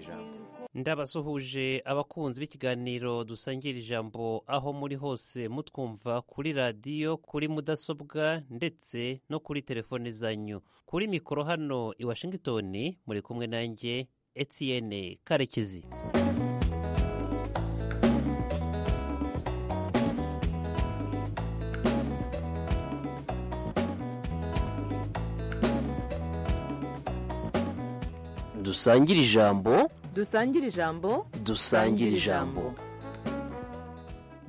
ijambo ndabasuhuje abakunzi b'ikiganiro dusangira ijambo aho muri hose mutwumva kuri radiyo kuri mudasobwa ndetse no kuri telefone zanyu kuri mikoro hano i washington muri kumwe nanjye etienne karekezi dusangira ijambo dusangire ijambo dusangira ijambo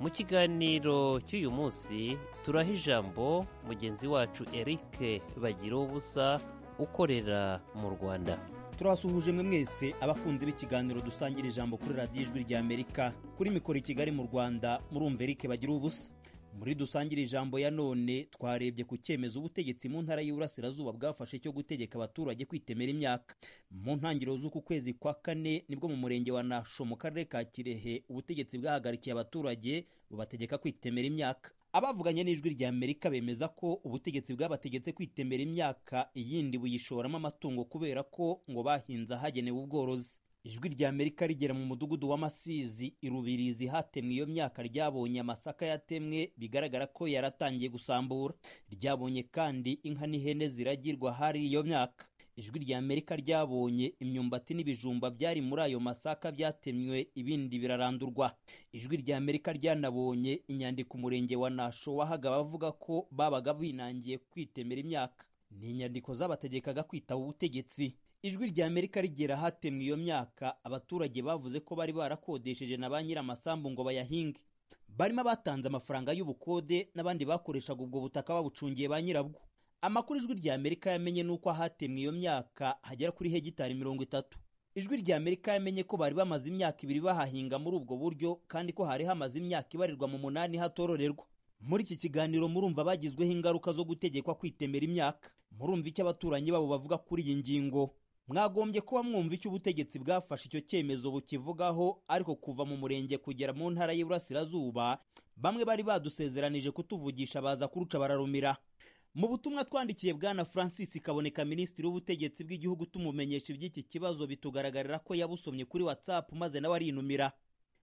mu kiganiro cy'uyu munsi turaha ijambo mugenzi wacu eric bagira ubusa ukorera mu rwanda turasuhuje mwe mwese abakunzi b'ikiganiro dusangira ijambo kuri radiyo ijwi ry'amerika kuri mikoro i kigali mu rwanda murumva eric bagira ubusa muri dusangire ijambo ya none twarebye ku cyemezo ubutegetsi mu ntara y'Iburasirazuba bwafashe cyo gutegeka abaturage kwitemera imyaka mu ntangiriro z'uku kwezi kwa kane nibwo mu murenge wa Nasho mu karere ka Kirehe ubutegetsi bwahagarikiye abaturage bubategeka kwitemera imyaka abavuganye n'ijwi rya Amerika bemeza ko ubutegetsi bwabategetse kwitemera imyaka iyindi buyishoramo amatungo kubera ko ngo bahinze ahagenewe ubworozi ijwi rya amerika rigera mu mudugudu w'amasizi irubirizi hatemwe iyo myaka ryabonye amasaka yatemwe bigaragara ko yaratangiye gusambura ryabonye kandi inka n'ihene ziragirwa hari iyo myaka ijwi rya amerika ryabonye imyumbati n'ibijumba byari muri ayo masaka byatemwe ibindi birarandurwa ijwi rya amerika ryanabonye inyandiko umurenge wa nasho wahaga abavuga ko babaga binangiye kwitemera imyaka ni inyandiko z'abategekaga kwitaba ubutegetsi ijwi rya amerika rigera hatemwe iyo myaka abaturage bavuze ko bari barakodesheje na ba nyir'amasambu ngo bayahinge barimo abatanze amafaranga y'ubukode n'abandi bakoreshaga ubwo butaka babucungiye ba nyirabwo amakuru ijwi rya amerika yamenye ni uko ahatemwe iyo myaka hagera kuri hegitari mirongo itatu ijwi rya amerika yamenye ko bari bamaze imyaka ibiri bahahinga muri ubwo buryo kandi ko hari hamaze imyaka ibarirwa mu munani hatororerwa muri iki kiganiro murumva bagizweho ingaruka zo gutegekwa kwitemera imyaka murumva icyo abaturanyi babo bavuga kuri iyi ngingo mwagombye kuba mwumva icyo ubutegetsi bwafashe icyo cyemezo bukivugaho ariko kuva mu murenge kugera mu ntara y'iburasirazuba bamwe bari badusezeranije kutuvugisha baza kuruca bararumira mu butumwa twandikiye bwana francis kaboneka minisitiri w'ubutegetsi bw'igihugu tumumenyesha iby'iki kibazo bitugaragarira ko yabusomye kuri whatsapp maze nawe arinumira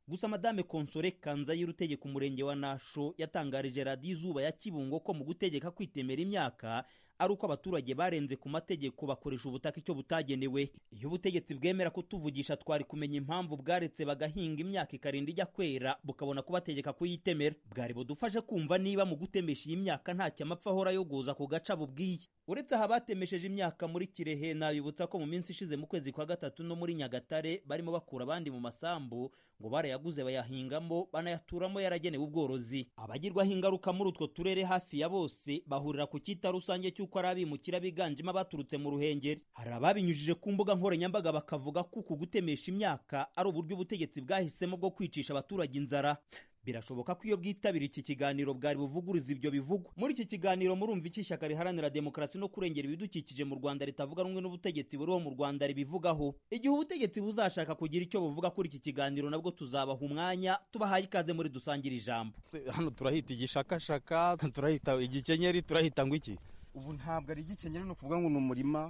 gusa madame konsore kanzayire utegeka umurenge wa nasho yatangarije radiyo izuba ya kibungo ko mu gutegeka kwitemera imyaka ari uko abaturage barenze ku mategeko bakoresha ubutaka icyo butagenewe iyo ubutegetsi bwemera kutuvugisha twari kumenya impamvu bwaretse bagahinga imyaka ikarinda ijya kwera bukabona kubategeka kuyitemera bwari budufashe kumva niba mu gutemesha iyi myaka ntacyo amapfa ahora yoguza ku gaca bubwiye uretse aha batemesheje imyaka muri kirehe nabibutsa ko mu minsi ishize mu kwezi kwa gatatu no muri nyagatare barimo bakura abandi mu masambu ngo barayaguze bayahingamo banayaturamo yaragenewe ubworozi abagirwaho ingaruka muri utwo turere hafi ya bose bahurira ku cyita rusange cy'uko ari abimukira biganjemo abaturutse mu ruhengeri hari ababinyujije ku mbuga nkoranyambaga bakavuga ko uku gutemesha imyaka ari uburyo ubutegetsi bwahisemo bwo kwicisha abaturage inzara birashoboka ko iyo bwitabira iki kiganiro bwari buvuguriza ibyo bivugwa muri iki kiganiro murumva iki ishyaka riharanira demokarasi no kurengera ibidukikije mu rwanda ritavuga rumwe n'ubutegetsi buriho mu rwanda ribivugaho igihe ubutegetsi buzashaka kugira icyo buvuga kuri iki kiganiro nabwo tuzabaha umwanya tubahaye ikaze muri dusangire ijambo hano turahita igishakashaka turahita igikenyeri turahita ngo iki ubu ntabwo ari igikenyeri ni ukuvuga ngo ni umurima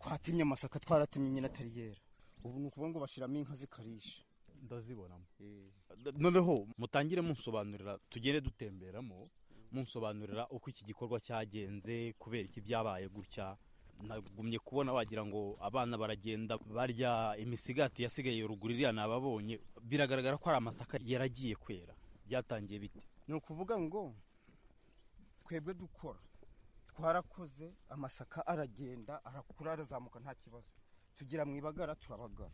twatemye amasaka twaratemye nyine atari yera ubu ni ukuvuga ngo bashyiramo inka zikarisha ndazibonamo noneho mutangire munsobanurira tugende dutemberamo munsobanurira uko iki gikorwa cyagenze kubera iki byabaye gutya nagumye kubona wagira ngo abana baragenda barya imisigati yasigaye ruguru iriya nababonye biragaragara ko ari amasaka yaragiye kwera byatangiye bite ni ukuvuga ngo twebwe dukora twarakoze amasaka aragenda arakura arazamuka nta kibazo tugira mu ibagara turabagara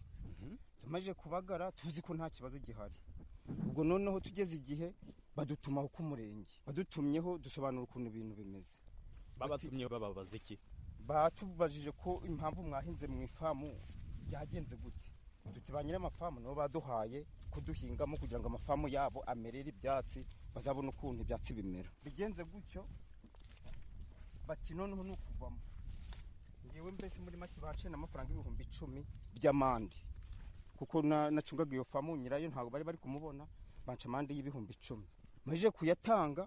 tumaze kubagara tuzi ko nta kibazo gihari ubwo noneho tugeze igihe badutumaho k'umurenge badutumyeho dusobanura ukuntu ibintu bimeze babatumye bababaza iki batubajije ko impamvu mwahinze mu ifamu byagenze gute duti ba nyir'amafamu nabo baduhaye kuduhingamo kugira ngo amafamu yabo amerere ibyatsi bazabone ukuntu ibyatsi bimera bigenze gutyo bati noneho ni ukuvamo ngewe mbese muri make baciye n'amafaranga ibihumbi icumi by'amande kuko nacungaga iyo famu nyirayo ntabwo bari bari kumubona banca amande y'ibihumbi icumi maze kuyatanga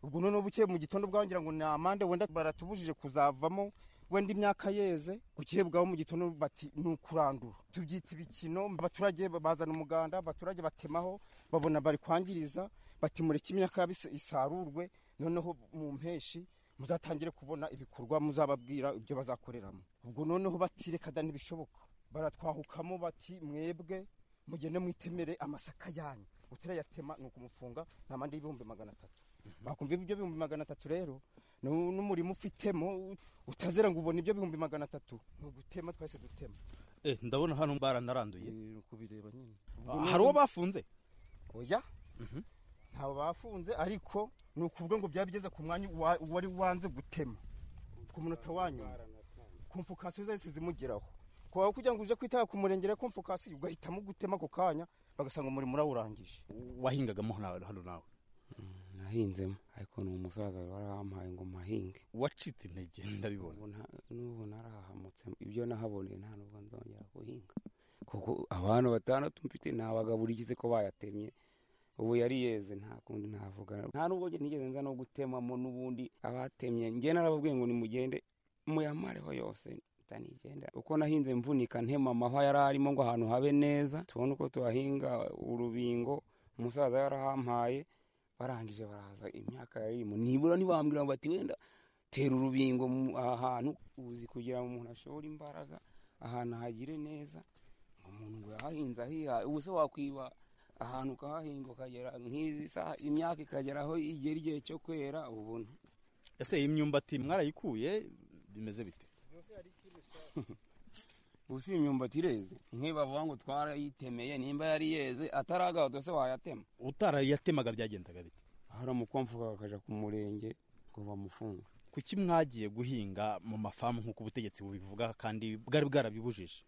ubwo noneho bukeye mu gitondo bwangira ngo ni amande wenda baratubujije kuzavamo wenda imyaka yeze bugiye bwabo mu gitondo bati ni ukurandura tubyita ibikino abaturage bazana umuganda abaturage batemaho babona bari kwangiriza bati mureke imyaka yabo is- isarurwe noneho mu mpeshi muzatangire kubona ibikorwa muzababwira ibyo bazakoreramo ubwo noneho bati reka da ntibishoboka baratwahukamo bati mwebwe mugende mwitemere amasaka yanyu utirayatema ni ukumufunga ntamande y'ibihumbi magana atatu bakumva ibyo bihumbi magana atatu rero nu- n'umurimo ufitemo utazera ngo ubone ibyo bihumbi magana atatu ni ugutema twese dutema Eh, ndabona hano baranaranduye Eh, kubireba nyine Ubwo hari uwo noneho- bafunze oya Mhm. ntawe bafunze ariko ni ukuvuga ngo byaba bigeze ku mwanya wa- wari wanze gutema ku munota wa nyuma komfukasiyo zahise zimugeraho kuba kugira ngo uje kwitaba ku murengera komfukasiyo ugahitamo gutema ako kanya bagasanga umurimo urawurangije wahingagamo hano hano nawe nahinzemo ariko ni umusaza wari wampaye ngo mpahinge wacitse intege ndabibona Ubu nta- n'ubu narahamutse ibyo nahaboneye nta nubwo nzongera guhinga kuko abantu batandatu mfite nabagaburikize ko bayatemye ubu yari yeze nta kundi navuga nta nubwo njye nigeze nza no gutemamo n'ubundi abatemye njye narababwiye ngo nimugende muyamareho yose ntanigenda uko nahinze mvunika ntema amahwa yari arimo ngo ahantu habe neza tubone uko tuhahinga urubingo umusaza yarahampaye barangije baraza imyaka yarimo nibura ntibambwira ngo bati wenda tera urubingo mu- aha hantu uzi kugira ngo umuntu ashobore imbaraga ahantu ahagire neza umuntu ngo yahahinze ahiha ubu se wakwiba ahantu ukahahinga ukagera nk'izi saha imyaka ikagera aho igera igihe cyo kwera ubuntu ese iyi myumbati mwarayikuye bimeze bite ubu si imyumbati ireze nk'iyo bavuga ngo twarayitemeye nimba yari yeze ataragahuta se wayatema utarayatemaga byagendaga bite hari umukwamfuka bakajya ku murenge ngo bamufunge kuki mwagiye guhinga mu mafamu nk'uko ubutegetsi bubivuga kandi bwari bwarabibujije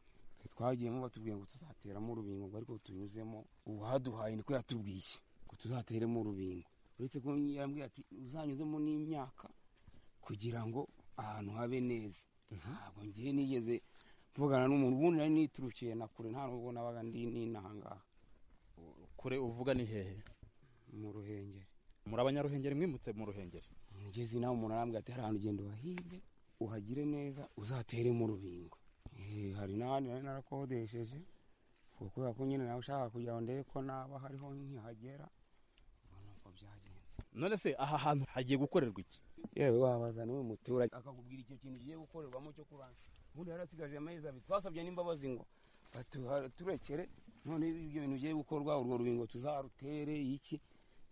twe twagiyemo batubwiye ngo tuzateramo urubingo ngo ariko tunyuzemo uwaduhaye niko yatubwiye ngo tuzateremo urubingo uretse ko yambwiye ati uzanyuzemo n'imyaka kugira ngo ahantu habe neza ntabwo ngiye nigeze mvugana n'umuntu ubundi nari niturukiye na kure nta nubwo nabaga ndi n'intangaha kure uvuga ni hehe mu ruhengeri muri abanyaruhengeri mwimutse mu ruhengeri ngeze nawe umuntu arambwira ati hari ahantu ugenda uhahinge uhagire neza uzateremo urubingo Eh, hari n'ahandi nari narakodesheje kuko kubera ko nyine nawe ushaka kugira ngo ndebe ko naba hariho nkihagera ubwo ni uko byagenze none se aha hantu hagiye gukorerwa iki yewe wabaza niwe muturage akakubwira icyo kintu ugiye gukorerwamo cyo kurangira ubundi yarasigaje amezi abiri twasabye n'imbabazi ngo batuha- turekere none ibyo bintu bigiye gukorwa urwo rubingo tuzarutere iki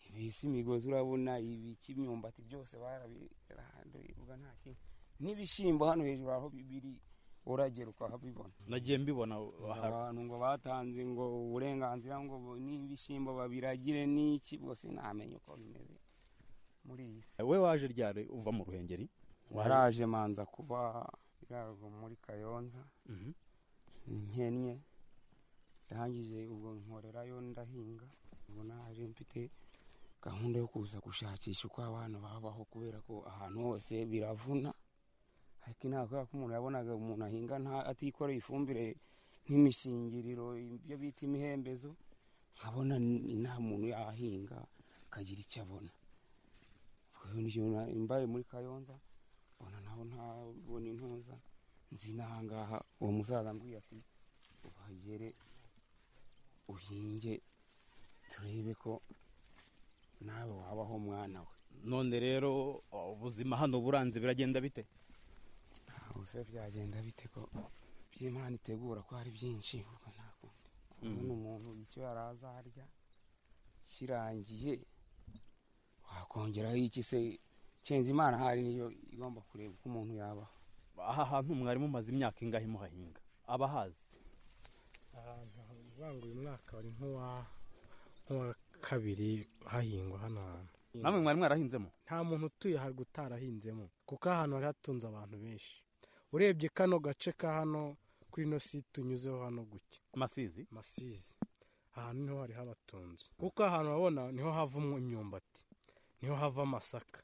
ibisi imigozi urabona ibiki imyumbati byose barabiranduye ubwo nta kintu n'ibishyimbo hano hejuru aho biri uragera ukahabibona nagiye mbibona aha- abantu ngo batanze ngo uburenganzira ngo bu- n'ibishyimbo babiragire n'iki bwose ntamenya uko bimeze muri iyi si we waje ryari uva mu ruhengeri waraje manza kuba irago muri kayonza Mhm. nkennye ndangije ubwo nkorerayo ndahinga ubona hari mfite gahunda yo kuza gushakisha uko abantu babaho kubera ko ahantu hose biravuna ariko ntabwo kubera ko umuntu yabonaga umuntu ahinga nta- atikoreye ifumbire nk'imishingiriro ibyo bita imihembezo nkabona n- nta muntu yahinga akagira icyo abona Ubwo nibyo na- mbaye muri kayonza mbona naho ntabona intuza nzi n'ahangaha uwo musaza ambwiye ati uhagere uhinge turebe ko nawe wabaho mwana we none rero ubuzima hano buranze biragenda bite ubu se byagenda bite ko ibyo imana itegura ko hari byinshi ubwo ntabwo ubona umuntu icyo yari azarya kirangiye wakongeraho iki se kenzi imana hari niyo igomba kureba uko umuntu yabaho aha hantu mwari mumaze imyaka ingahe muhahinga abahazi ahantu uvuga ngo uyu mwaka wari nk'uwa nk'uwa kabiri hahingwa hano hantu namwe mwari mwarahinzemo nta muntu utuye haruguru utarahinzemo kuko ahantu hari hatunze abantu benshi urebye kano gace ka hano kuri ino si tunyuzeho hano guke amasizi masizi ahantu niho hari habatunze kuko ahantu wabona niho havamo imyumbati niho hava amasaka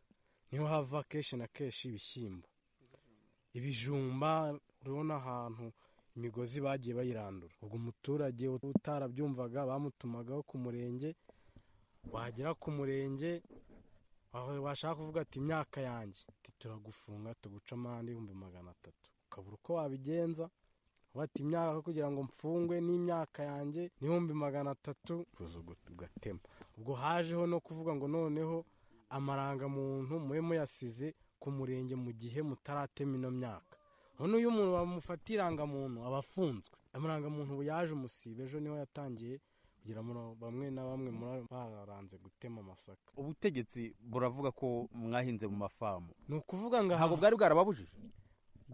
niho hava kenshi na kenshi ibishyimbo ibijumba urabona ahantu imigozi bagiye bayirandura ubwo umuturage utarabyumvaga bamutumagaho ku murenge wagera ku murenge aho washaka kuvuga ati imyaka yanjye ati turagufunga tuguca amande y'ibihumbi magana atatu ukabura uko wabigenza uba ati imyaka kugira ngo mfungwe n'imyaka yanjye n'ibihumbi magana atatu kuza ugu- ugatema ubwo hajeho no kuvuga ngo noneho amarangamuntu mube muyasize ku murenge mu gihe mutaratema ino myaka none iyo umuntu bamufata irangamuntu aba afunzwe amarangamuntu ubu yaje umusiba ejo niho yatangiye kugira ngo bamwe na bamwe muri abo baranze gutema amasaka ubutegetsi buravuga ko mwahinze mu mafamu ni ukuvuga ngo aha ntabwo bwari bwarababujije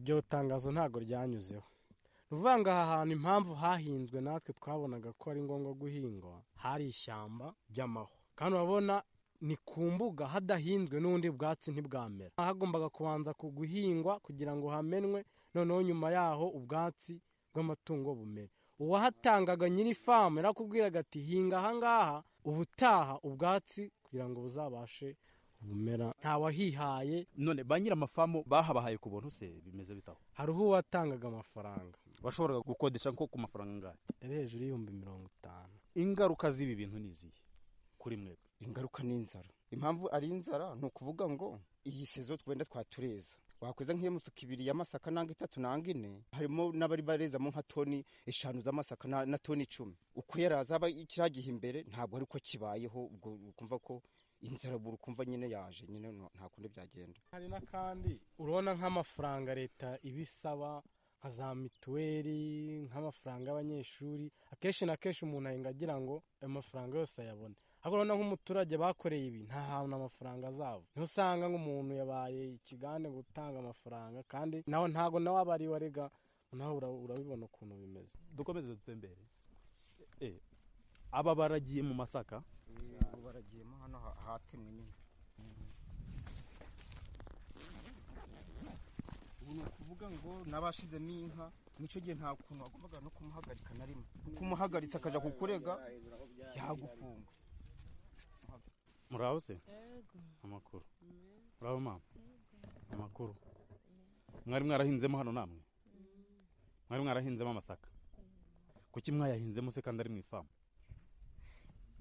iryo tangazo ntabwo ryanyuzeho ni ukuvuga ngo aha hantu impamvu hahinzwe natwe twabonaga ko ari ngombwa guhingwa hari ishyamba ry'amaho kandi urabona ni ku mbuga hadahinzwe n'ubundi bwatsi ntibwamera hagombaga kubanza ku guhingwa kugira ngo hamenwe noneho nyuma yaho ubwatsi bw'amatungo bumere uwahatangaga nyiri famu yarakubwiraga ati hinga ahangaha ubutaha ubwatsi kugira ngo buzabashe bumera ntawahihaye none ba nyiri amafamu bahabahaye ku buntu se bimeze bitaho hariho uwatangaga amafaranga bashoboraga gukodesha nko ku mafaranga angahe yari hejuru y'ibihumbi mirongo itanu ingaruka z'ibi bintu ni izihe kuri mwebwe ingaruka ni inzara impamvu ari inzara ni ukuvuga ngo iyi sezo twenda twatureza wakoze nk'iyo mifuka ibiri y'amasaka nanga itatu nanga ine harimo n'abari barezamo nka toni eshanu z'amasaka na, na toni icumi uko yarazaba kiriya gihe imbere ntabwo ari ko kibayeho ubwo ukumva ko inzara buri ukumva nyine yaje nyine no- nta kundi byagenda hari n'akandi urabona nk'amafaranga leta ibisaba nka za mituweli nk'amafaranga y'abanyeshuri akenshi na kenshi umuntu ahinga agira ngo ayo mafaranga yose ayabone ariko urabona nk'umuturage bakoreye ibi nta hantu amafaranga azava niho usanga nk'umuntu yabaye ikigande gutanga amafaranga kandi nawe ntabwo nawe aba ari we arega nawe ura- urabibona ukuntu bimeze dukomeze dutembere Eh, aba baragiye mu masaka ubu baragiyemo hano hatemwe nyine ubu ni ukuvuga ngo n'abashizemo inka nicyo gihe nta kuntu wagombaga no kumuhagarika na rimwe kuko umuhagaritse akaja kukurega yagufunga muraho se amakuru muraho mama amakuru mwari mwarahinzemo hano namwe mwari mwarahinzemo amasaka kuki mwayahinzemo se kandi ari mu ifamu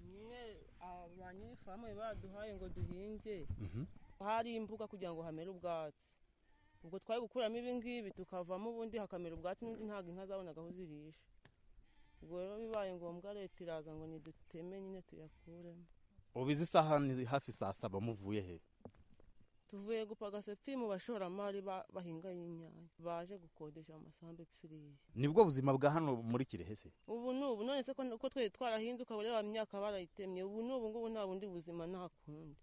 nyine abanyirifamu baduhaye ngo duhinge hari imbuga kugira ngo hamere ubwatsi ubwo twari gukuramo ibingibi tukavamo ubundi hakamera ubwatsi n'ubundi ntabwo inka zabonaga aho zirisha ubwo rero bibaye ngombwa leta iraza ngo niduteme nyine tuyakuremo ubu izi saha ni hafi saa saba muvuye he tuvuye gupaga sepfi mu bashoramari ba- bahinga y'inyanya baje gukodesha amasambu epfiriye nibwo buzima bwa hano muri kirehe se ubu ni ubu none se ko uko twari twarahinze ukaba ureba imyaka barayitemye ubu ni ubu ngubu nta bundi buzima nta kundi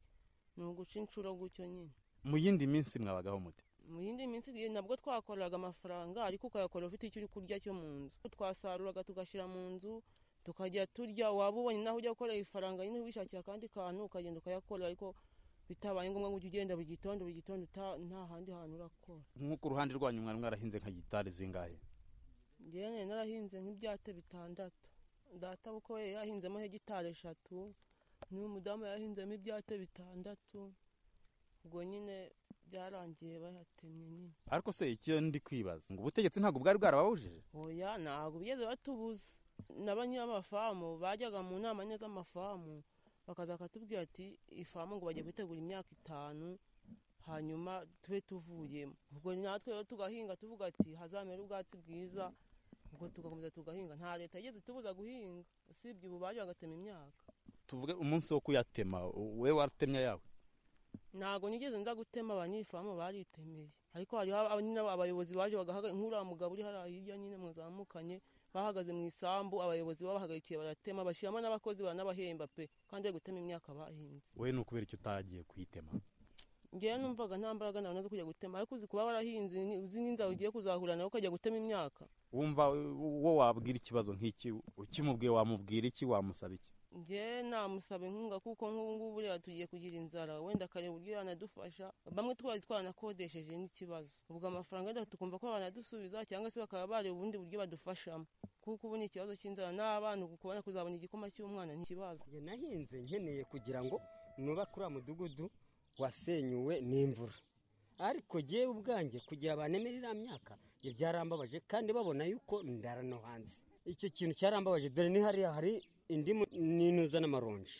ni uguca inshuro gutyo nyine mu yindi minsi mwabagaho mute mu yindi minsi igihe nabwo twakoreraga amafaranga ariko ukayakora ufite icyo uri kurya cyo mu nzu twasaruraga tugashyira mu nzu tukajya turya waba ubonye naho ujya gukorera ifaranga nyine wishakiye akandi kantu ukagenda ukayakorera ariko bitabaye ngombwa ngo ujye ugenda buri gitondo buri gitondo uta- nta handi hantu urakora nk'uko uruhande rwanyu mwari mwarahinze nka gitari zingahe njyewe nari narahinze nk'ibyate bitandatu data kuko we yahinzemo hegitari eshatu n'uyu mudamu yahinzemo ibyate bitandatu ubwo nyine byarangiye bayatemye nyine ariko se icyo ndi kwibaza ngo ubutegetsi ntabwo bwari bwarababujije oya ntabwo bigeze batubuza na ba nyir'amafamu bajyaga mu nama nyine z'amafamu bakaza bakatubwira ati ifamu ngo bagiye kwitegura imyaka itanu hanyuma tube tuvuyemo ubwo natwe rero tugahinga tuvuga ati hazamera ubwatsi bwiza ubwo tugakomeza tugahinga nta leta yigeze itubuza guhinga usibye ubu baje bagatema imyaka tuvuge umunsi wo kuyatema we watemye yawe ntabwo nigeze nza gutema abanyifamu baritemeye ariko hariho aba- nyine abayobozi baje bagahaga nk'uriya mugabo uri hariya hirya nyine muzamukanye bahagaze mu isambu abayobozi babahagarikiye baratema bashyiramo n'abakozi baranabahemba pe kandi bari gutema imyaka bahinze we ni ukubera icyo utagiye kuyitema ngewe numvaga nta mbaraga nawe zo kujya gutema ariko uzi kuba warahinze ni- uzi n'inzara ugiye kuzahura nawe ukajya gutema imyaka wumva wo wabwira ikibazo nk'iki ukimubwiye wamubwira iki wamusaba iki njye namusaba inkunga kuko nk'ubu ngubu buriya tugiye kugira inzara wenda akareba uburyo yanadufasha bamwe twari twanakodesheje n'ikibazo ubwo amafaranga yenda tukumva ko banadusubiza cyangwa se bakaba bareba ubundi buryo badufashamo kuko ubu ni ikibazo cy'inzara n'abana kubona kuzabona igikoma cy'umwana ntikibazo njye nahinze nkeneye kugira ngo nubake uriya mudugudu wasenyuwe n'imvura ariko ngewe ubwanjye kugira banemere iriya myaka ibyo byarambabaje kandi babona yuko ndara no hanze icyo kintu cyarambabaje dore ni hariya hari indimu n'inuza n'amaronji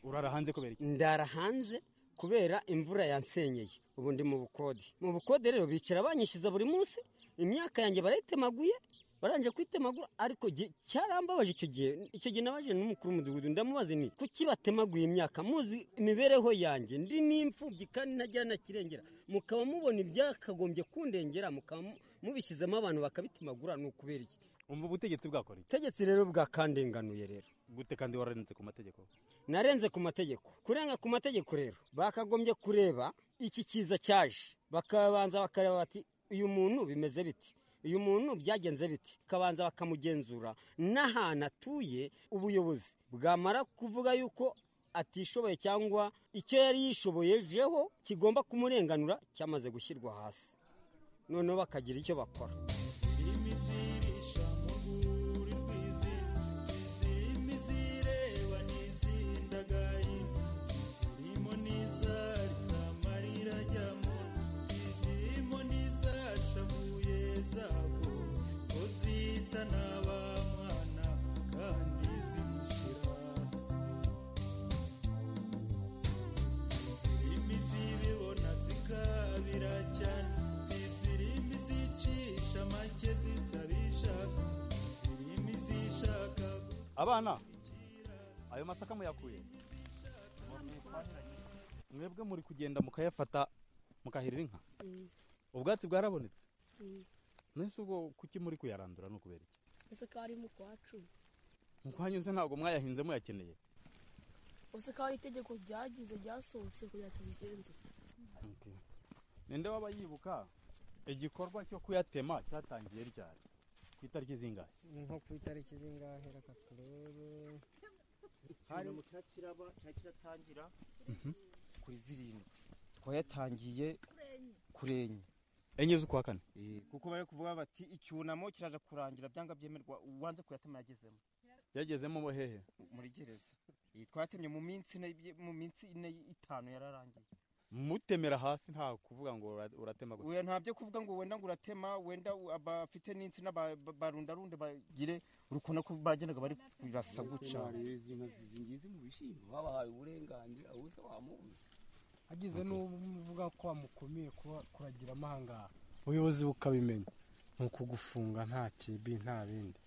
urara hanze kubera iki ndara hanze kubera imvura yansenyeye ubu ndi mu bukode mu bukode rero bicara banyishyuza buri munsi imyaka yanjye barayitemaguye baranje kuyitemagura ariko jye- cyarambabaje icyo gihe icyo gihe nabaje n'umukuru w'umudugudu ndamubaza ni kuki batemaguye imyaka muzi imibereho yanjye ndi n'imfubyi kandi ntagira na kirengera mukaba mubona ibyakagombye kundengera mukaba mu- mubishyizemo abantu bakabitemagura ni ukubera iki umva ubutegetsi bwakora iki itegetse rero bwakandenganuye rero gute kandi wararenze ku mategeko narenze ku mategeko kurenga ku mategeko rero bakagombye kureba iki kiza cyaje bakabanza bakareba bati uyu muntu bimeze biti uyu muntu byagenze biti bakabanza bakamugenzura n'ahantu atuye ubuyobozi bwamara kuvuga yuko atishoboye cyangwa icyo yari yishoboyejeho kigomba kumurenganura cyamaze gushyirwa hasi noneho bakagira icyo bakora abana ayo masaka muyakuye mwebwe muri kugenda mukayafata mukahirira inka ubwatsi bwarabonetse mwese ubwo kuki muri kuyarandura ni ukubera iki useka ari mu kwacu mukwanyuze ntabwo mwayahinze muyakeneye useka ari itegeko ryagize ryasohotse kugira tubigenze ninde waba yibuka igikorwa cyo kuyatema cyatangiye ryari ku itariki zingahe nko ku itariki zingahe reka turebe hari mu cyakiraba cyakiratangira kuri zirindwi twayatangiye kurenye enye z'ukwa kane Eh, kuko bari kuvuga bati icyunamo kiraza kurangira byanga byemerwa uwanze kuyatema yagezemo yagezemo bo hehe muri gereza Eh, twayatemye mu minsi ine y- mu minsi ine y- itanu yararangiye mutemera hasi nta kuvuga ngo ura- uratema gusa oya nta byo kuvuga ngo wenda ngo uratema wenda u- abafite n'insina ba- ba- barundarunde bagire urukona ko bagendaga bari kurasa guca zingizi mu bishyimbo babahaye uburenganzira ubusa wamubuze hagize n'uvuga ko wamukumiye kuba kuragira amahanga ubuyobozi bukabimenya ni ukugufunga nta kibi nta bindi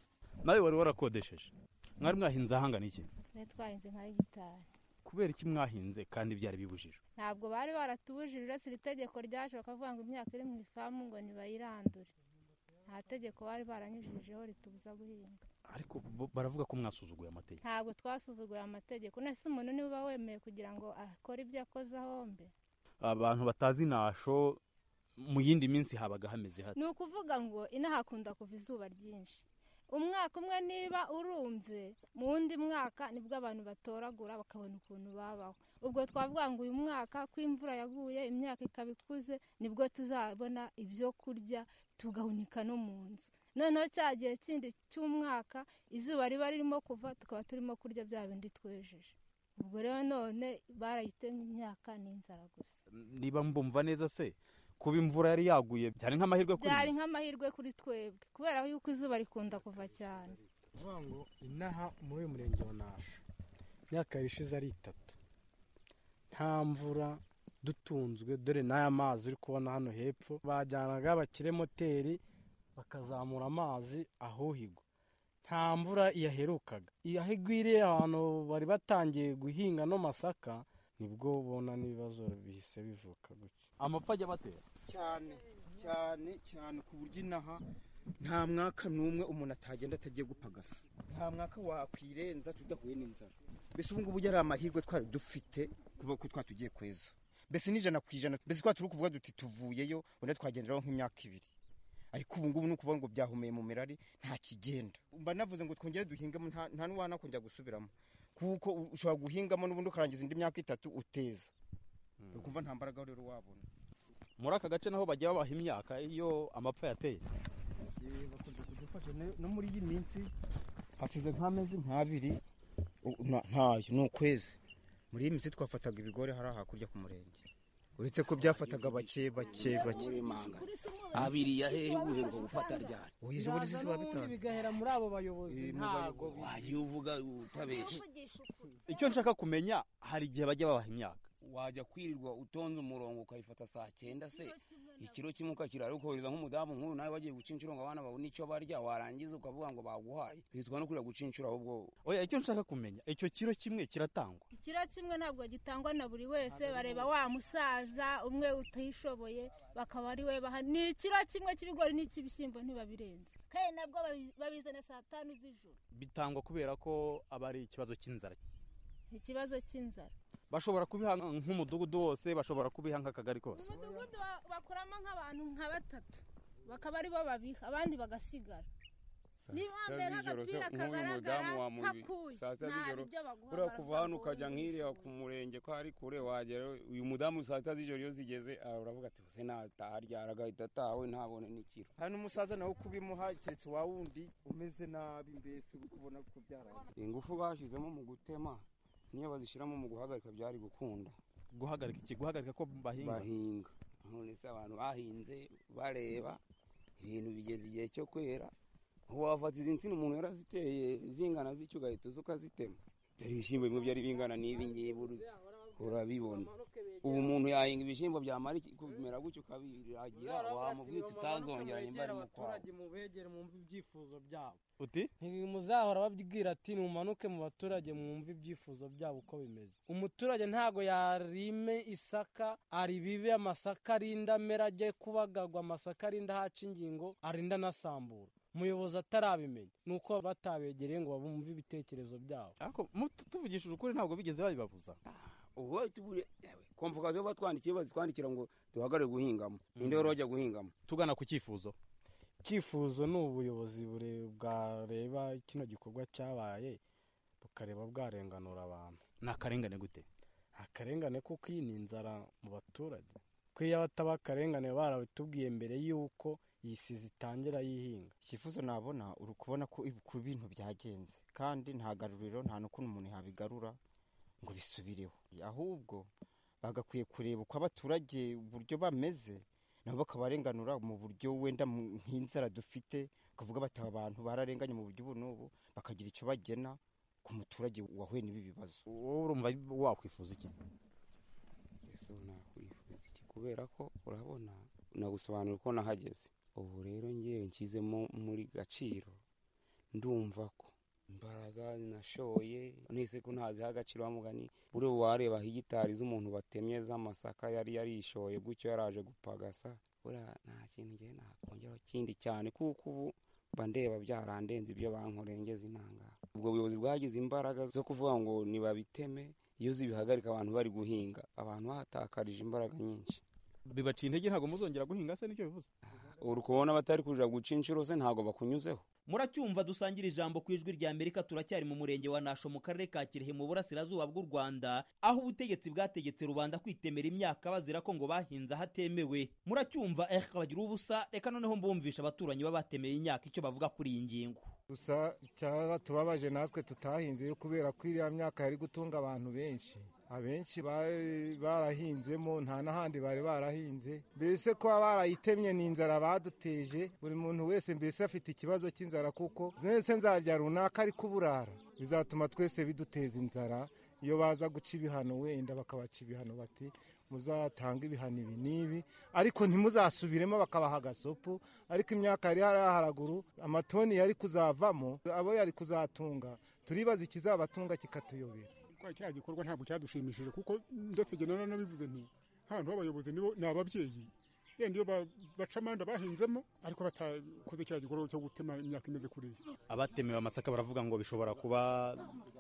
nawe wari warakodesheje mwari mwahinze ahangana iki twari twahinze nka hegitari kubera iki mwahinze kandi byari bibujijwe ntabwo bari baratubujije uretse iri tegeko ryaje bakavuga ngo imyaka iri mu ifamu ngo ntibayirandure nta tegeko bari baranyujijeho ritubuza guhinga ariko bo- baravuga ko mwasuzuguye amategeko ntabwo twasuzuguye amategeko nese umuntu niba uba wemeye kugira ngo akore ibyo akoze ahombe abantu batazi nasho mu yindi minsi habaga hameze hate ni ukuvuga ngo inaha hakunda kuva izuba ryinshi umwaka umwe niba urumbye mu wundi mwaka nibwo abantu batoragura bakabona ukuntu babaho ubwo twavuga ngo uyu mwaka ko imvura yaguye imyaka ikaba ikuze nibwo tuzabona ibyo kurya tugahunika no mu nzu noneho cya gihe kindi cy'umwaka izuba riba ririmo kuva tukaba turimo kurya bya bindi twejeje ubwo rero none barayitemye imyaka n'inzara gusa niba mbumva neza se kuba imvura yari yaguye byari nk'amahirwe kuri byari mwe? nk'amahirwe kuri twebwe kubera yuko izuba rikunda kuva cyane kuvuga ngo inaha muri uyu murenge wa nasho imyaka yari ishize ari itatu nta mvura dutunzwe dore n'aya mazi uri kubona hano hepfo bajyanaga bakire moteri bakazamura amazi ahuhigwa nta mvura iyaherukaga iyahigwiriye abantu bari batangiye guhinga no masaka nibwo bona n'ibibazo bihise bivuka gutya amapfa ajya batera cyane cyane cyane ku buryo inaha nta mwaka n'umwe umuntu atagenda atagiye gupagasa nta mwaka wakwirenza tudahuye n'inzara mbese ubu ngubu yari amahirwe twari dufite kuba ko twa tugiye kweza mbese n'ijana ku ijana mbese twa turi kuvuga duti tuvuyeyo wenda twagenderaho nk'imyaka ibiri ariko ubu ngubu ni ukuvuga ngo byahumeye mu mirari nta kigenda mba navuze ngo twongere duhingemo nta- nta n'uwanakongera gusubiramo kuko ushobora guhingamo n'ubundi ukarangiza indi myaka itatu uteza ukumva nta mbaraga rero wabona muri aka gace naho bajya babaha imyaka iyo amapfa yateye bakunze kudufasha ne- no muri iyi minsi hasize nk'amezi nk'abiri u- na- ntayo ni ukwezi muri iyi minsi twafataga ibigori hari hakurya ku murenge uretse ko byafataga bake bake bake abiri yahehe uheruka gufata ryari ubu ijoro ry'isi babitanze bigahera muri abo bayobozi Eh, mu ntago bayobozi. bi- wayo uvuga utabeshe icyo nshaka kumenya hari igihe bajya babaha imyaka wajya kwirirwa utonze umurongo ukayifata saa cyenda se ikiro kimwe ukakira ariko kohereza nk'umudamu nk'uyu nawe bagiye guca inshuro ngo abana babone icyo barya warangiza ukavuga ngo baguhaye bitwa no kurira guca inshuro ahubwo oya icyo nshaka kumenya icyo kiro kimwe kiratangwa ikiro kimwe ntabwo gitangwa na buri wese bareba wa musaza umwe utishoboye bakaba ari we baha ni ikiro kimwe cy'ibigori n'icy'ibishyimbo ntibabirenze kandi nabwo babi- babizana saa tanu z'ijoro bitangwa kubera ko aba ari ikibazo cy'inzara ikibazo cy'inzara bashobora kubiha nk'umudugudu wose bashobora kubiha nk'akagari kose umudugudu wa- bakuramo nk'abantu nka batatu bakaba ari bo babiha abandi bagasigara niba wambaye agapira kagaragara nk'akuye saa sita nta z'ijoro ibyo baguha uriya kuva hano barakuha ukajya nk'iriya ku murenge ko ari kure wagera uyu mudamu saa sita z'ijoro iyo zigeze ah, uravuga ati se nataha ryara agahita atawe ntabone n'ikiro hari n'umusaza nawe kubimuha keretse wa wundi umeze nabi mbese uri kubona ko byaraye ingufu bashyizemo mu gutema niyo bazishyiramo mu guhagarika byari gukunda guhagarika iki guhagarika ko bahinga bahinga none se abantu bahinze bareba ibintu bigeze igihe cyo kwera wafata izi nsina umuntu yaraziteye zingana zityo ugahita uza ukazitema dore ibishyimbo bimwe byari bingana n'ibi ngibi uri- urabibona ubu umuntu yahinga ibishyimbo byamara iki- kumera gutyo ukabiragira wamubwira uti utazongera nimba ari mu kwawe abaturage mubegere mwumve ibyifuzo byabo uti muzahora babwira ati mumanuke mu baturage mwumve ibyifuzo byabo uko bimeze umuturage ntago yarime isaka aribibe amasaka arinda amera ajye kubagarwa amasaka arinda ahaca ingingo arinda anasambura umuyobozi atarabimenya ni uko batabegereye ngo bumve ibitekerezo byabo ariko tuvugishije ukuri ntabwo bigeze babibabuza ubu tugure komvukazi bo batwandikiye bazitwandikira ngo duhagarare guhingamo ninde wari wajya guhingamo tugana ku cyifuzo icyifuzo ni ubuyobozi bure- bwareba kino gikorwa cyabaye bukareba bwarenganura abantu ni akarengane gute akarengane kuko iyi ni inzara mu baturage ko iyo bataba akarengane baba barabitubwiye mbere y'uko iyi sizi itangira yihinga icyifuzo nabona uri kubona ko ibi- ku bintu byagenze kandi nta garuriro nta n'ukuntu umuntu yabigarura ngo bisubireho ahubwo bagakwiye kureba uko abaturage uburyo bameze nabo bakabarenganura mu buryo wenda mu- nk'inzara dufite ukavuga bati aba bantu bararenganye mu buryo ubu n'ubu bakagira icyo bagena ku muturage wahuye n'ibi bibazo wowe urumva wakwifuza iki ese ubu nakwifuza iki kubera ko urabona nagusobanura uko nahageze ubu rero ngewe nshyizemo muri gaciro ndumva ko imbaraga nashoye nese ko ntaziha agaciro wa mugani buriya wareba hegitari z'umuntu batemye z'amasaka yari yarishoye gutyo yaraje gupagasa buriya nta kintu ngewe nakongeraho kindi cyane kuko ubu mba ndeba byarandenze ibyo bankorengeza intangara ubwo buyobozi bwagize imbaraga zo kuvuga ngo nibabiteme iyo zibihagarika abantu bari guhinga abantu bahatakarije imbaraga nyinshi bibaciye intege ntabwo muzongera guhinga se nicyo bivuze uri kubona batari kuja guca inshuro se ntabwo bakunyuzeho muracyumva dusangira ijambo ku ijwi rya amerika turacyari mu murenge wa nasho mu karere ka kirehe mu burasirazuba bw'u rwanda aho ubutegetsi bwategetse rubanda kwitemera imyaka bazira ko ngo bahinze ahatemewe muracyumva eh bagira ubusa reka noneho mbumvisha abaturanyi baba batemeye imyaka icyo bavuga kuri iyi ngingo gusa cyaratubabaje natwe tutahinze yo kubera ko iriya myaka yari gutunga abantu benshi abenshi bari barahinzemo nta n'ahandi bari barahinze mbese kuba barayitemye ni inzara baduteje buri muntu wese mbese afite ikibazo cy'inzara kuko mwese nzarya runaka ariko uburara bizatuma twese biduteza inzara iyo baza guca ibihano wenda bakabaca ibihano bati muzatanga ibihano ibi n'ibi ariko ntimuzasubiremo bakabaha agasopo ariko imyaka yari hari haraguru amatoni yari kuzavamo abo yari kuzatunga turibaza ikizabatunga kikatuyobera kwa kiriya gikorwa ntabwo cyadushimishije kuko ndetse njye nanone nabivuze nti nk'abantu b'abayobozi nibo ni ababyeyi yenda iyo ba- baca amande bahinzemo ariko batakoze kiriya gikorwa cyo gutema imyaka imeze kuriya abatemewe amasaka baravuga ngo bishobora kuba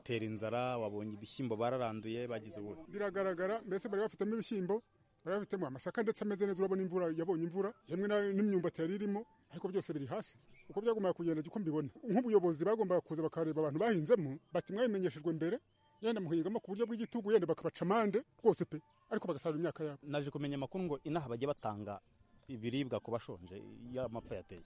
tera inzara wabonye ibishyimbo bararanduye bagize ubuhe biragaragara mbese bari bafitemo ibishyimbo bari bafitemo amasaka ndetse ameze neza urabona imvura yabonye imvura yemwe na- n'imyumbati yari irimo ariko byose biri hasi uko byagombaga kugenda niko mbibona nk'ubuyobozi bagombaga kuza bakareba abantu bahinzemo bati mwabimenyeshejwe mbere yenda muhingamo ku buryo bw'igitugu yenda bakabaca amande rwose pe ariko bagasarura imyaka yabo naje kumenya amakuru ngo inaha bajya batanga ibiribwa ku bashonje iyo amapfa yateye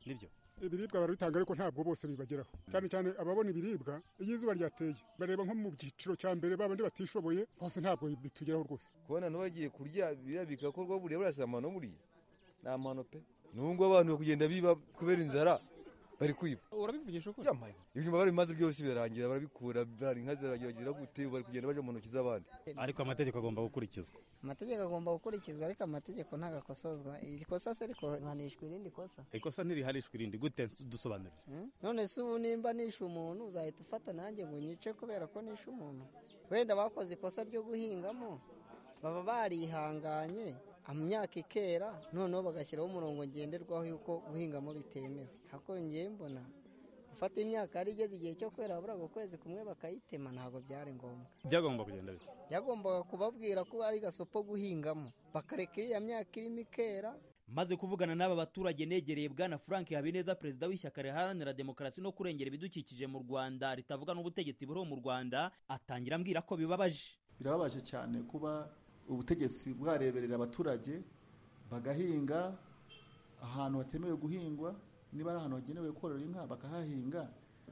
nibyo ibiribwa barabitanga ariko ntabwo bose bibageraho cyane cyane ababona ibiribwa iyo izuba ryateye bareba nko mu cyiciro cya mbere babandi batishoboye bose ntabwo bitugeraho rwose kubona n'uwagiye kurya biriya bigakorwa buriya burasa amano buriya ni amano pe nubwo abantu bakugenda biba kubera inzara bari kwiba urabivugisha ukuri ibijumba bari bimaze byose birarangira barabikura bari inka zirarangira bagira gute ubu bari kugenda bajya mu ntoki z'abandi ariko amategeko agomba gukurikizwa amategeko agomba gukurikizwa ariko amategeko ntabwo akosozwa iri kosa se riko hanishwa irindi kosa ikosa ntiriharishwa irindi gute dusobanurire Hmm? none se ubu nimba nishe umuntu uzahita ufata nanjye ngo nyice kubera ko nishe umuntu wenda bakoze ikosa ryo guhingamo baba barihanganye imyaka ikera noneho bagashyiraho umurongo ngenderwaho yuko guhingamo bitemewe ariko ngewe mbona gufata imyaka yari igeze igihe cyo kwera haburaga ukwezi kumwe bakayitema ntabwo byari ngombwa byagomba kugenda bite byagombaga kubabwira ko ari gasopo guhingamo bakareka iriya myaka irimo ikera maze kuvugana n'aba baturage negereye bwana frank habineza perezida w'ishyaka riharanira demokarasi no kurengera ibidukikije mu rwanda ritavuga n'ubutegetsi buriho mu rwanda atangira ambwira ko bibabaje birababaje cyane kuba ubutegetsi bwareberera abaturage bagahinga ahantu hatemewe guhingwa niba ari ahantu hagenewe korora inka bakahahinga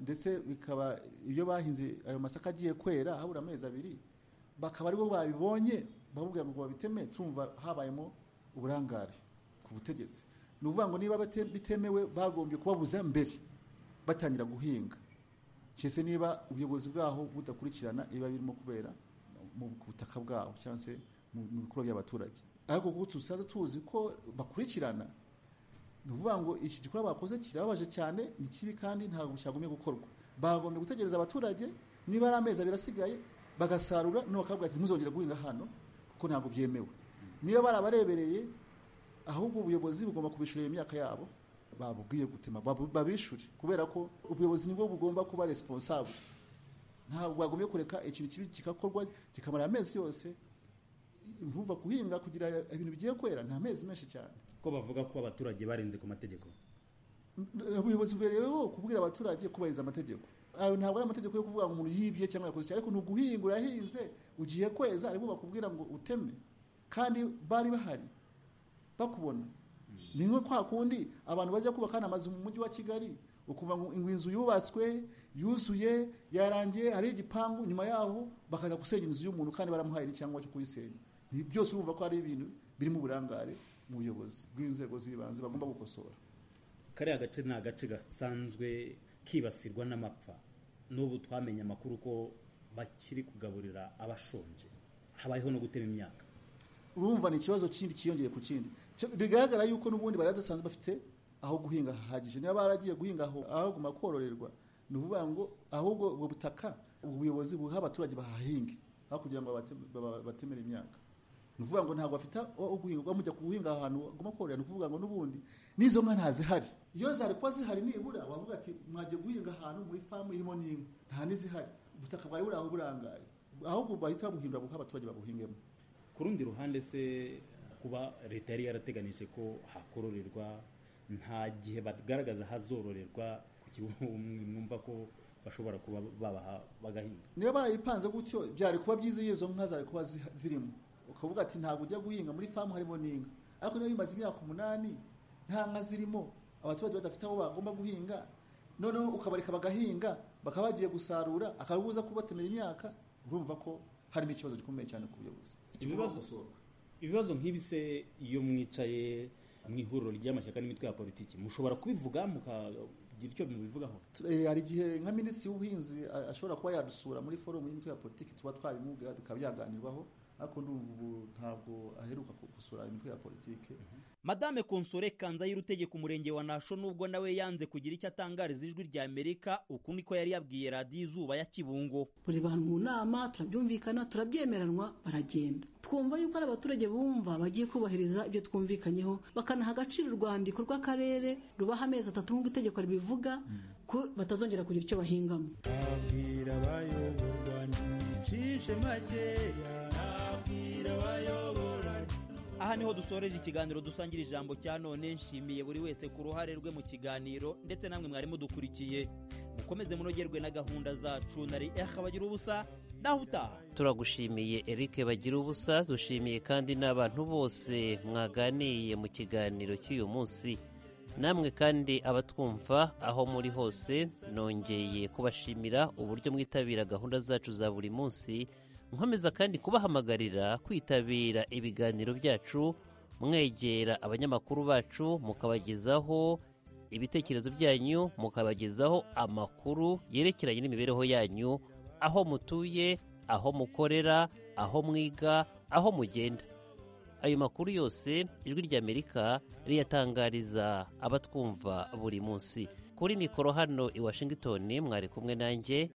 ndetse bikaba iyo bahinze ayo masaka agiye kwera habura amezi abiri bakaba aribo babibonye bababwira ngo babiteme tumva habayemo uburangare ku butegetsi ni ukuvuga ngo niba bate- bitemewe bagombye kubabuza mbere batangira guhinga cyese niba ubuyobozi bwaho budakurikirana ibiba birimo kubera mu ku butaka bwabo cyangwa se mu mu bikorwa by'abaturage ariko kuko tuzaza tuzi ko bakurikirana ni ukuvuga ngo iki gikorwa bakoze kirababaje cyane ni kibi kandi ntabwo cyagombye gukorwa bagombye gutegereza abaturage niba ari amezi abiri asigaye bagasarura noneho bakabwira ati muzongera guhinga hano kuko ntabwo byemewe niba barabarebereye ahubwo ubuyobozi bugomba kubishyurira imyaka yabo babubwiye gutema babu- babishyure kubera ko ubuyobozi nibwo bugomba kuba responsable ntabwo bagombye kureka ikintu kibi kigakorwa kikamara amezi yose ntuva guhinga kugira ibintu bigiye kwera nta mezi menshi cyane ko bavuga ko abaturage barenze ku mategeko ubuyobozi bubereyeho kubwira abaturage kubahiriza amategeko ayo ntabwo ari amategeko yo kuvuga ngo umuntu yibye cyangwa yakoze cyane ariko ni uguhinga urahinze ugiye kweza ariko bakubwira ngo uteme kandi bari bahari bakubona ni nko kwa kundi abantu bajya kubaka amazu mu mujyi wa kigali ukuva ngo ngo inzu yubatswe yuzuye yarangiye hari igipangu nyuma yaho bakaza gusenya inzu y'umuntu kandi baramuhaye n'icyangombwa cyo kuyisenya Ni- byose urumva ko ari ibintu birimo uburangare mu buyobozi bw'inzego z'ibanze bagomba gukosora kariya gace ni agace gasanzwe kibasirwa n'amapfa n'ubu twamenye amakuru ko bakiri kugaburira abashonje habayeho no gutema imyaka urumva ni ikibazo kindi kiyongeye ku kindi Cyo- bigaragara yuko n'ubundi bari badasanzwe bafite aho guhinga hahagije niba baragiye guhinga aho ahaguma kororerwa ni ukuvuga ngo ahubwo ubwo butaka ubuyobozi buha abaturage bahahinge aho kugira ngo babate- baba- batemere imyaka ni ukuvuga ngo ntabwo bafite aho guhinga kuba mujya guhinga ahantu aguma kororera ni ukuvuga ngo n'ubundi n'izo nka ntazihari iyo zari kuba zihari nibura wavuga ati mwagiye guhinga ahantu muri famu irimo n'inka nta n'izihari ubutaka bwari buri aho burangaye ahubwo bahita babuhindura buha abaturage babuhingemo ku rundi ruhande se kuba leta yari yarateganyije ko hakororerwa nta gihe bagaragaza hazororerwa kuki mwumva ko bashobora kuba babaha bagahinga niba barayipanze gutyo byari kuba byiza iyo izo nka zari kuba ziha- zirimo ukavuga ati ntabwo ujya guhinga muri famu harimo n'inka ariko niba bimaze imyaka umunani nta nka zirimo abaturage badafite aho bagomba guhinga noneho ukabareka bagahinga bakaba bagiye gusarura akabuza kubatemera imyaka urumva ko harimo ikibazo gikomeye cyane ku buyobozi Ibibazo- ibibazo nk'ibi se iyo mwicaye mu ihuriro ry'amashyaka n'imitwe ya politiki mushobora kubivuga mukagira icyo mubivugaho Eh, hari igihe nka minisitiri w'ubuhinzi a- ashobora kuba yadusura muri forumu y'imitwe ya politiki tuba twabimubwira bikaba byaganirwaho ariko ndumva ubu ntabwo aheruka gusura imitwe ya politiki madame konsore kanzayire utegeka umurenge wa nasho nubwo nawe yanze kugira icyo atangariza ijwi rya amerika uku niko yari yabwiye radiyo izuba ya kibungo buri bantu mu nama turabyumvikana turabyemeranwa baragenda twumva yuko ari abaturage bumva bagiye kubahiriza ibyo twumvikanyeho bakanaha agaciro urwandiko rw'akarere rubaha amezi atatu nk'uko itegeko ribivuga ko batazongera kugira icyo bahingamo nabwira abayobora ncishe makeya nabwira abayobora aha niho dusoreje ikiganiro dusangira ijambo cya none nshimiye buri wese ku ruhare rwe mu kiganiro ndetse namwe mwari mudukurikiye mukomeze munogerwe na gahunda zacu nari eha bagira ubusa naho utaha turagushimiye erike bagira ubusa dushimiye kandi n'abantu bose mwaganiye mu kiganiro cy'uyu munsi namwe kandi abatwumva aho muri hose nongeye kubashimira uburyo mwitabira gahunda zacu za buri munsi nkomeza kandi kubahamagarira kwitabira ibiganiro byacu mwegera abanyamakuru bacu mukabagezaho ibitekerezo byanyu mukabagezaho amakuru yerekeranye n'imibereho yanyu aho mutuye aho mukorera aho mwiga aho mugenda ayo makuru yose ijwi ry'amerika riyatangariza abatwumva buri munsi kuri mikoro hano i washington mwari kumwe nanjye